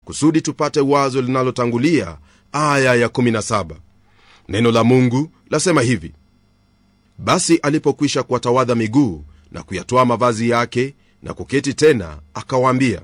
kusudi tupate wazo linalotangulia aya ya 17 neno la mungu lasema hivi basi alipokwisha kuwatawadha miguu na kuyatoa mavazi yake na kuketi tena akawaambia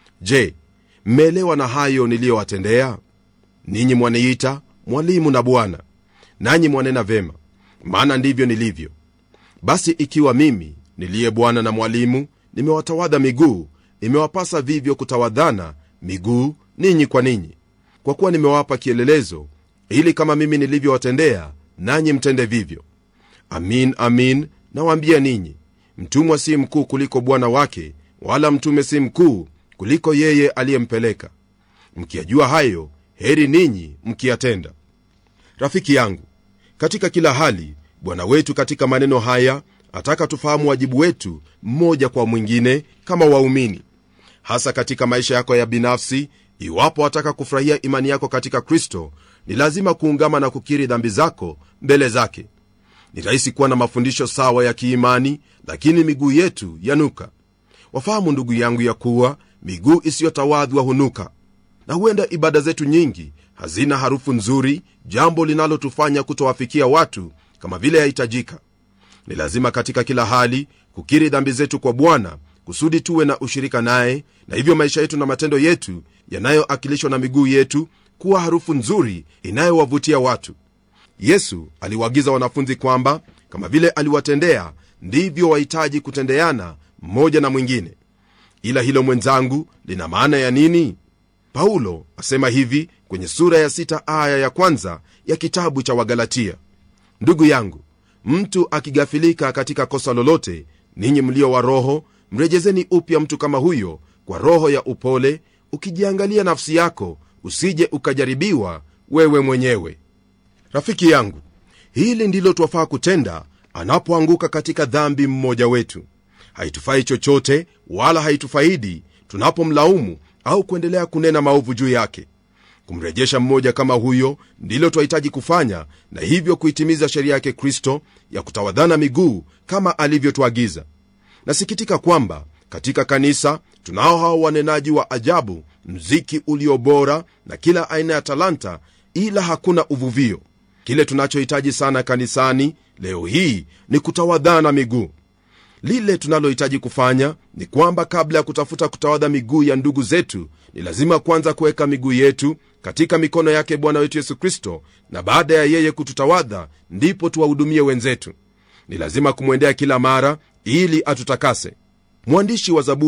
je mmeelewa na hayo niliyowatendea ninyi mwaniita mwalimu na bwana nanyi mwanena vema maana ndivyo nilivyo basi ikiwa mimi niliye bwana na mwalimu nimewatawadha miguu imewapasa vivyo kutawadhana miguu ninyi kwa ninyi kwa kuwa nimewapa kielelezo ili kama mimi nilivyowatendea nanyi mtende vivyo amin amin nawaambia ninyi mtumwa si mkuu kuliko bwana wake wala mtume si mkuu kuliko yeye aliyempeleka mkiyajua hayo heri ninyi mkiyatenda rafiki yangu katika kila hali bwana wetu katika maneno haya ataka tufahamu wajibu wetu mmoja kwa mwingine kama waumini hasa katika maisha yako ya binafsi iwapo wataka kufurahia imani yako katika kristo ni lazima kuungama na kukiri dhambi zako mbele zake ni rahisi kuwa na mafundisho sawa ya kiimani lakini miguu yetu yanuka wafahamu ndugu yangu ya kuwa miguu isiyotawadhwa hunuka na huenda ibada zetu nyingi hazina harufu nzuri jambo linalotufanya kutowafikia watu kama vile yahitajika ni lazima katika kila hali kukiri dhambi zetu kwa bwana kusudi tuwe na ushirika naye na hivyo maisha yetu na matendo yetu yanayoakilishwa na miguu yetu kuwa harufu nzuri inayowavutia watu yesu aliwaagiza wanafunzi kwamba kama vile aliwatendea ndivyo wahitaji kutendeana mmoja na mwingine ila hilo mwenzangu lina maana ya nini paulo asema hivi kwenye sura ya sita aya ya kwanza ya kitabu cha wagalatia ndugu yangu mtu akigafilika katika kosa lolote ninyi mlio wa roho mrejezeni upya mtu kama huyo kwa roho ya upole ukijiangalia nafsi yako usije ukajaribiwa wewe mwenyewe rafiki yangu hili ndilo twafaa kutenda anapoanguka katika dhambi mmoja wetu haitufai chochote wala haitufaidi tunapomlaumu au kuendelea kunena maovu juu yake kumrejesha mmoja kama huyo ndilo twahitaji kufanya na hivyo kuitimiza sheria yake kristo ya kutawadhana miguu kama alivyotuagiza nasikitika kwamba katika kanisa tunao hao wanenaji wa ajabu mziki ulio bora na kila aina ya talanta ila hakuna uvuvio kile tunachohitaji sana kanisani leo hii ni kutawadhana miguu lile tunalohitaji kufanya ni kwamba kabla ya kutafuta kutawadha miguu ya ndugu zetu ni lazima kwanza kuweka miguu yetu katika mikono yake bwana wetu yesu kristo na baada ya yeye kututawadha ndipo tuwahudumie wenzetu ni lazima kumwendea kila mara ili atutakase mwandishi wa zaburi